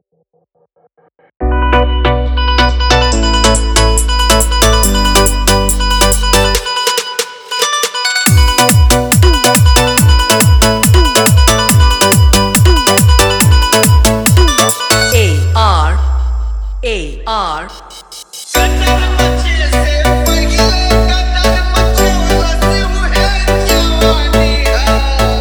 A R cutter मचे से पहिले कटर मचोला से उहे जवानी है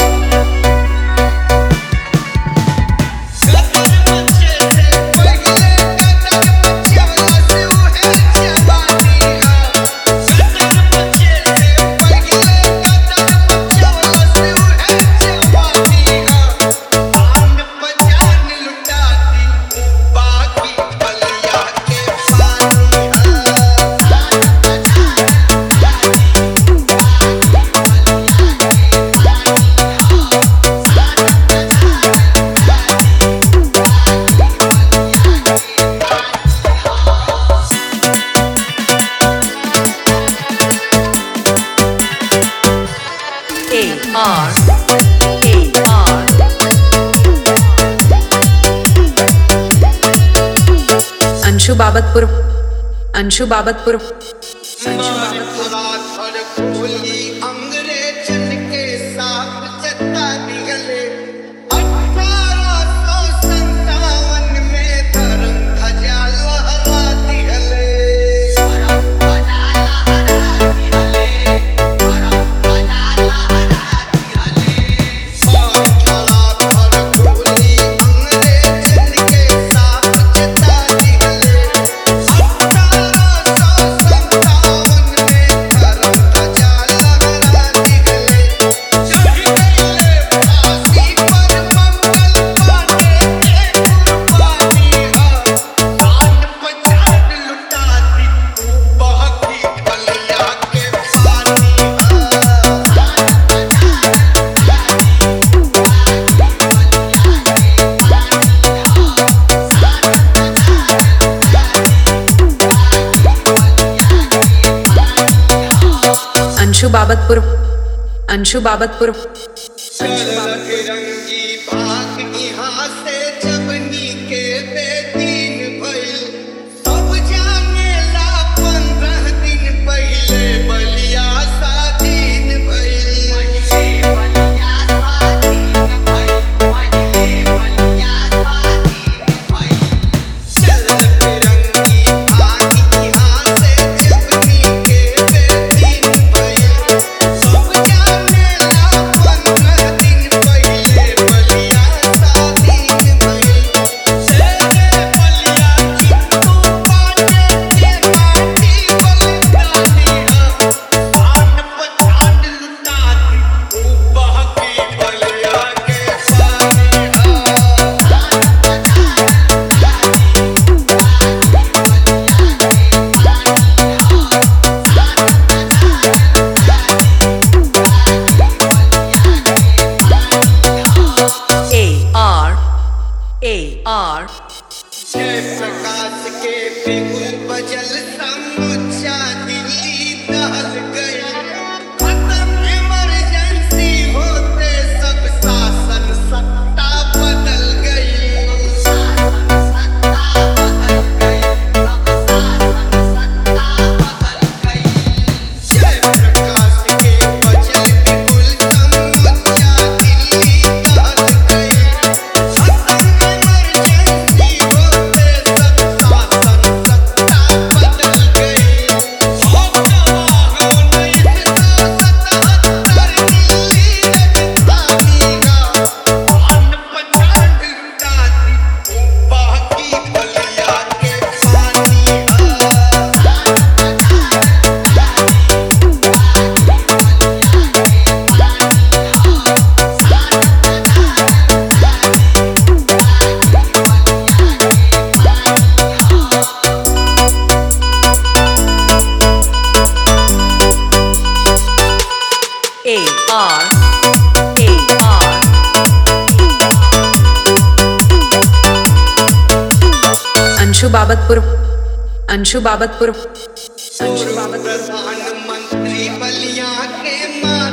कटर मचे से पहिले कटर मचोला से उहे जवानी है कटर मचे से पहिले कटर मचोला से उहे जवानी है आन पजान लुटाती बाकी बलिया के पानी है A R A R Anshu Babatpur Anshu Babatpur मार भरा थर खोली अंग्रेजन के साथ चता निगले अठारह सौ संतावन में धर्म ध्वजा लहरा दिहले मार भरा थर खोली अंग्रेजन के साथ चता निगले अठारह सौ संतावन में धर्म ध्वजा लहरा दिहले चढ़ गए फांसी पर मंगल पांडे के कुर्बानी है जान पहचान लुटाती बहकी बलिया के पानी है अंशु बाबतपुर अंशु बाबतपुर रंगी भाग यहाँ से जबनी के बेदीन भइल सब जानेला पंद्रह दिन पहिले बलिया स्वाधीन चल रंगी भाग यहाँ से जबनी के बेदीन भइल सब जानेला पंद्रह दिन पहिले बलिया स्वाधीन भइल तेरे बलिया चित्तू पाटे के माटी बलिदानी है आन पछान लुटाती ऊ बहकी बलिया के पानी है A R A R जय प्रकाश के बिगुल बजल समुच्चा दिल्ली दहल गई खत्म इमरजेंसी होते सब शासन सत्ता बदल गई जय प्रकाश के बजल बिगुल समुच्चा दिल्ली दहल गई खत्म इमरजेंसी होते सब शासन सत्ता बदल गई हो जवाह उन्नीस सौ सतहत्तर दिल्ली राजधानी का आन पछान लुटाती बाकी बलिया के पानी है A R A R Anshu Babatpur Anshu Babatpur Anshu पूर्व प्रधानमंत्री बलिया के मां